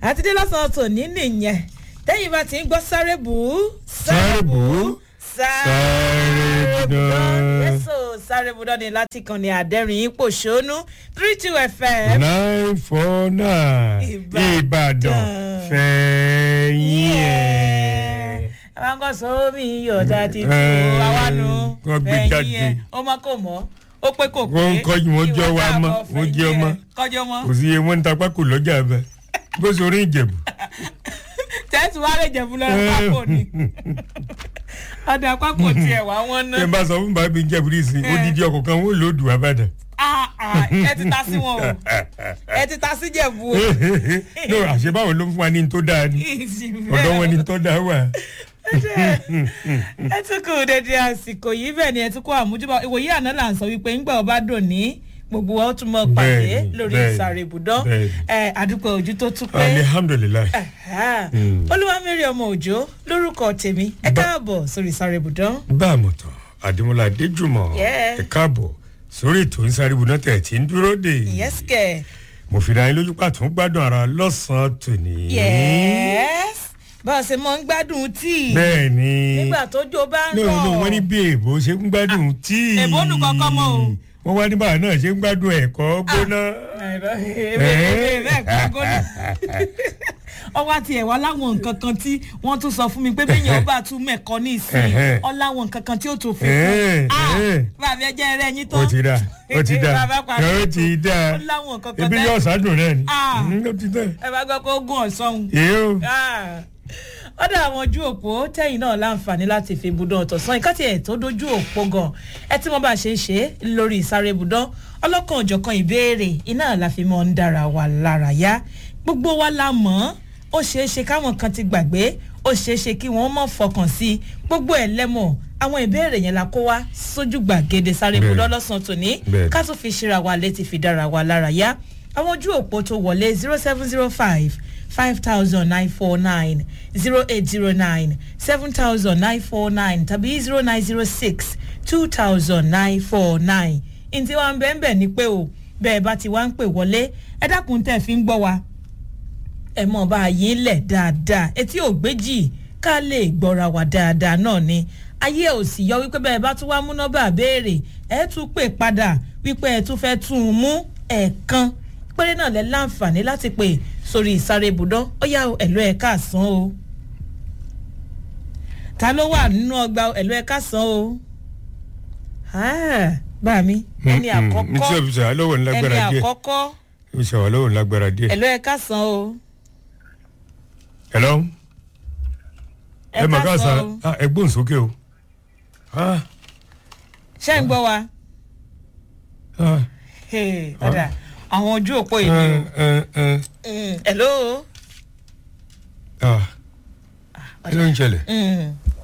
àti dé lọ́sàn-án tòní nìyẹn tẹ́yìn bá ti ń gbọ́ sáré bù ú Sáré bù ú, sáré bù dán. yẹ́sọ̀ sáré bù dán ni láti kàn ní àdẹ́rìn ipò ṣónú three two fm nine four nine Ìbàdàn. ìbàdàn fẹ̀yìn ẹ̀. àwọn kan sọ omi iyọ̀dà ti tu Eh, àwa nu wọ́n gbé ẹ̀yìn jáde. ẹ̀ ó mọ́ kò mọ́ ó pé kò pé Wọ́n ń kọ́jú, wọ́n jọ ìwọ wa náà mọ́, bọ̀ wọ́n jẹ́ fẹ̀yìn ọmọ. ẹ̀. kọjọ́ mọ́ kò sí iye wọn ń ta pákó lọ́jà bẹ́ẹ̀ bó ṣe orí ìjẹ̀bù. tẹ́tù wá lè jẹ̀bú lọ́rọ̀ pákó ni ọ̀dà pákó tiẹ̀ wá wọ́n ná ṣé n bá sọ fún bàbá mi ìjẹ̀bù rí sí i odidi ọkọ̀ kan wọ́n lòdù abàdàn. Ah, ah, ẹ ti ta sí wọn o ẹ ti ta sí jẹ̀bú o no àṣebáwo ló ń fún wa ní tó dáa ni ọ̀dọ́ wọn ní tó dáa wà. ẹ tún kù dédé àsìkò yìí bẹ́ẹ̀ ni ẹ tún kó àmójúbà ìwòye àná là ń sọ wípé ńgbà ọba dùn ní gbogbo wa ó tún mọ pàdé Bẹ́ẹ̀ni, lórí bẹ́ẹ̀ni, ìsàrè ibùdó bẹ́ẹ̀ni. ẹ àdúgbò ojú tó tún pé alihamdulilayi. olúwamẹ́rì ọmọ òjò lórúkọ tèmi ẹ káàbọ̀ sórí ìsàrè ibùdó. bá a mọ̀ tán àdìmọ́lá adéjùmọ̀ Yeah. ẹ káàbọ̀ sórí ètò ìsárébù náà tẹ̀ tí ń dúró dè. yẹ́sìkẹ̀ mo fi ra yín lójú pàtó ń gbádùn ara lọ́sàn-án tòní. yẹ́s bá a ṣe mọ ń gbádùn tíì bẹ́ẹ̀ ni nígbà tójó bá ń no rọ̀ no wọ́n ní bí èèbó ṣe ń gbádùn tíì. èèbó nù kọ́kọ́ mọ́ o. wọ́n wá ní báwa náà ṣe ń gbádùn ẹ̀kọ́ gbóná. ọwọ́ àti ẹ̀wá láwọn nǹkan kan tí wọ́n tún sọ fún mi pé bẹ́ẹ̀ yẹn ọba tún mẹ̀kọ́ ní ìsìn Ẹ̀hẹ́. ọ láwọn nǹkan kan tí ó tún fi Ẹ̀hẹ́, kún ẹ̀hẹ́. bàbá ẹjẹ rẹ yín tán ó ti dá ó ti dá Bàbá parí ó ti dá ó láwọn nǹkan kan ebi tẹ́- yóò sádùn náà ni. Ah. Mm, ó ti dá. ẹ bá gbọ́ pé ó gún ọ̀sán èyí ó. ọ̀dọ̀ àwọn ojú òpó tẹ̀yìn náà láǹfààní láti fi ibùdó ọ̀tọ̀sán ìkàtì ẹ̀ tó dojú òpó gan ẹ tí wọ́n bá ṣe ń ṣe é lórí ìsáré ibùdó ọlọ́kan òjọ̀kan ìbéèrè iná la fi mọ́ ń dára wa lára yá gbogbo wa la mọ̀ ọ́n ó ṣeé ṣe káwọn kan ti gbàgbé ó ṣeé ṣe kí wọ́n mọ̀ fọkàn sí i gbogbo ẹ̀ lẹ́mọ̀ àwọn ìbéèrè yẹn la kó wá sójú gbàgede sáré ibùdó Bẹ́ẹ̀ni. lọ́sàn-án tòní Bẹ́ẹ̀ni. ká tún fi ṣíra wa létí fi dára wa lára yá àwọn ojú òpó tó wọlé zero seven zero five five thousand nine four nine zero eight zero nine seven thousand nine four nine tàbí zero nine zero six two thousand nine four nine ntí wàá bẹ́ẹ̀ bẹ́ẹ̀ ni pé o bẹ́ẹ̀ bá ti wá ń pè wọlé ẹ dákun tẹ̀ fi ń gbọ́ wa ẹ mọ̀ bá a yín lẹ̀ dáadáa etí ò gbéjì ká lè gbọ́ra wa dáadáa náà ni ayé ò sì yọ wípé bẹ́ẹ̀ bá tún wá mú nọ́bà béèrè ẹ tún pè padà wípé ẹ tún fẹ́ tún un mú ẹ̀ẹ̀kan péré náà lẹ láǹfààní láti pè sórí ìsáré ibùdó ó yá o ẹ̀lọ́ ẹ̀ káàsán o ta ló wà nínú ọgbà ẹ̀lọ́ ẹ̀ káàsán o Ah, bá mi ẹni ní tí àkọ́kọ́ o fi sọ àlọ́wọ̀ ẹni ńlágbára díẹ̀ àkọ́kọ́ o fi sọ àlọ́wọ̀ ńlágbára díẹ̀. ẹ̀lọ́ ẹ̀ káàsán o hello ẹ mà ká káàsán sa o. ah, ẹ gbóhùn sókè o. Ah, ṣé ń gbọ́ wa. ah, Hey, ọ̀dà àwọn ojú òpó yìí ni eh, eh, eh, Mm, hello. ah. kí ló ń ṣẹlẹ̀. Mm,